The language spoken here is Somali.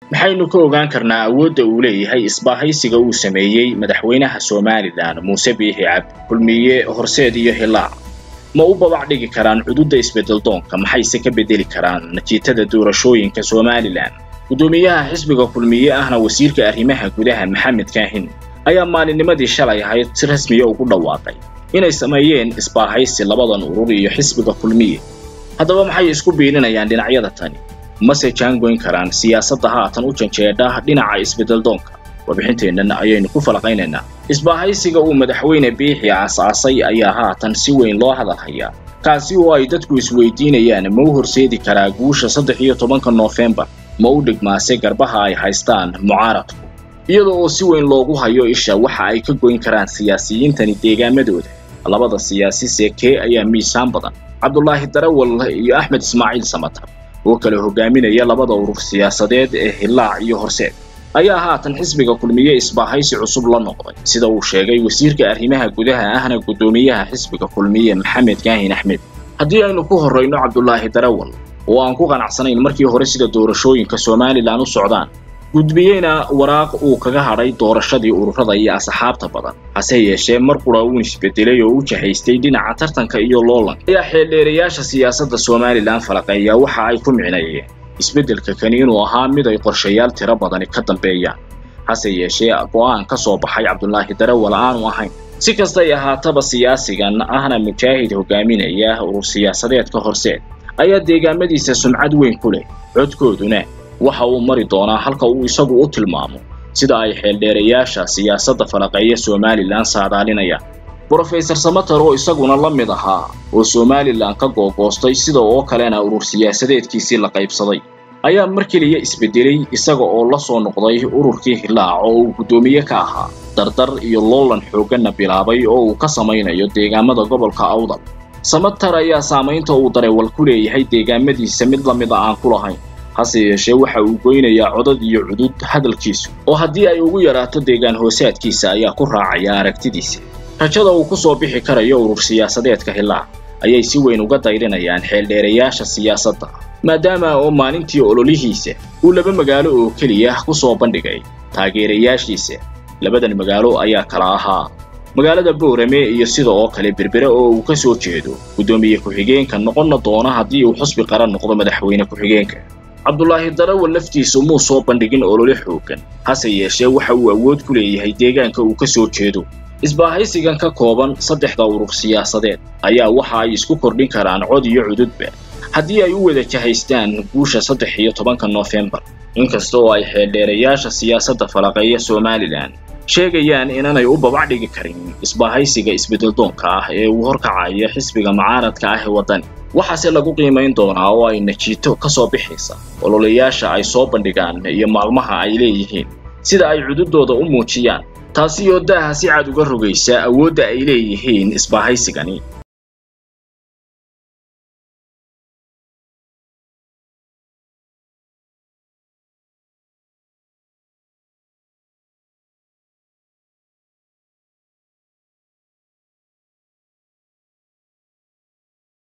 maxaynu ka ogaan karnaa awoodda uu leeyahay isbaahaysiga uu sameeyey madaxweynaha somalilan muuse biixi cabdi kulmiye horseed iyo hilaac ma u babac dhigi karaan xuduudda isbeddeldoonka maxayse ka beddeli karaan natiijada doorashooyinka somalilan guddoomiyaha xisbiga kulmiye ahna wasiirka arrimaha gudaha maxamed kaahin ayaa maalinnimadii shalay ahayd si rasmiya ugu dhawaaqay inay sameeyeen isbaahaysi labadan urur iyo xisbiga kulmiye haddaba maxay isku biilinayaan dhinacyada tani mase jaangoyn karaan siyaasadda haatan u janjeedha dhinaca isbeddeldoonka warbixinteennan ayaynu ku falaqaynaynaa isbaahaysiga uu madaxweyne biixi aasaasay ayaa haatan si weyn loo hadal hayaa kaasi oo ay dadku isweydiinayaan ma u horseedi karaa guusha saddex iyo tobanka noofembar ma u dhigmaase garbaha ay haystaan mucaaradku iyada oo si weyn loogu hayo isha waxa ay ka goyn karaan siyaasiyiintani deegaamadooda labada siyaasi seekee ayaa miisaan badan cabdulaahi darawal iyo axmed ismaaciil samatar oo kale hogaaminaya labada urur siyaasadeed ee hilaac iyo horseed ayaa haatan xisbiga kulmiye isbaahaysi cusub la noqday sida uu sheegay wasiirka arrimaha gudaha ahna guddoomiyaha xisbiga kulmiye maxamed kaahin axmed haddii aynu ku horrayno cabdulaahi darawal oo aan ku qanacsanayn markii hore sida doorashooyinka somalilan u socdaan gudbiyeyna waraaq uu kaga hadhay doorashadii ururada iyo asxaabta badan hase yeeshee mar qura uun isbedelay oo u jahaystay dhinaca tartanka iyo loolanka ayaa xeeldheerayaasha siyaasadda somalilan falaqeeya waxa ay ku micneeyeen isbeddelka kani inuu ahaa mid ay qorshayaal tiro badani ka dambeeyaan hase yeeshee go'aan ka soo baxay cabdulaahi darawal aanu ahayn si kastay ahaataba siyaasigan ahna mujaahid hogaaminaya urur siyaasadeedka horseed ayaa deegaamadiisa sumcad weyn ku leh codkooduna waxa uu mari doonaa halka uu isagu u tilmaamo sida ay xeeldheerayaasha siyaasadda falaqeeya somalilan saadaalinayaan brofesor samater oo isaguna la mid ahaa oo somalilan ka googoostay sida oo kalena urur siyaasadeedkiisii la qaybsaday ayaa mar keliya isbedelay isaga oo la soo noqday ururkii hilaac oo uu guddoomiye ka ahaa dardar iyo loolan xoogganna bilaabay oo uu ka samaynayo deegaamada gobolka awdal samater ayaa saamaynta uu dareewal ku leeyahay deegaamadiisa mid la mid a aan ku lahayn hase yeeshee waxa uu goynayaa codad iyo cudud hadalkiisu oo haddii ay ugu yaraato deegaan hoosaadkiisa ayaa ku raacaya aragtidiisa rajada uu ku soo bixi karayo urur siyaasadeedka hilaac ayay si weyn uga dayrinayaan xeeldheerayaasha siyaasadda maadaama oo maalintii ololihiisa uu laba magaalo oo keliya ku soo bandhigay taageerayaashiisa labadan magaalo ayaa kala ahaa magaalada boorame iyo sida oo kale berbere oo uu ka soo jeedo guddoomiye ku-xigeenka noqonna doona haddii uu xusbi qaran noqdo madaxweyne ku-xigeenka cabdulaahi darawal laftiisu muu soo bandhigin olole xooggan hase yeeshee waxa uu awood ku leeyahay deegaanka uu ka soo jeedo isbaahaysigan ka kooban saddexda urur siyaasadeed ayaa waxa ay isku kordhin karaan cod iyo cududba haddii ay u wada jahaystaan guusha saddex iyo tobanka noofembar inkasta oo ay xeeldheerayaasha siyaasadda falaqeeya somalilan sheegayaan inaanay u babac dhigi karin isbaahaysiga isbeddeldoonka ah ee uu horkacaya xisbiga mucaaradka ah ee waddani waxaase lagu qiimayn doonaa oo ay najiito ka soo bixaysa ololayaasha ay soo bandhigaan iyo maalmaha ay leeyihiin sida ay cududooda u muujiyaan taasi oo daaha si cad uga rogaysa awoodda ay leeyihiin isbaahaysigani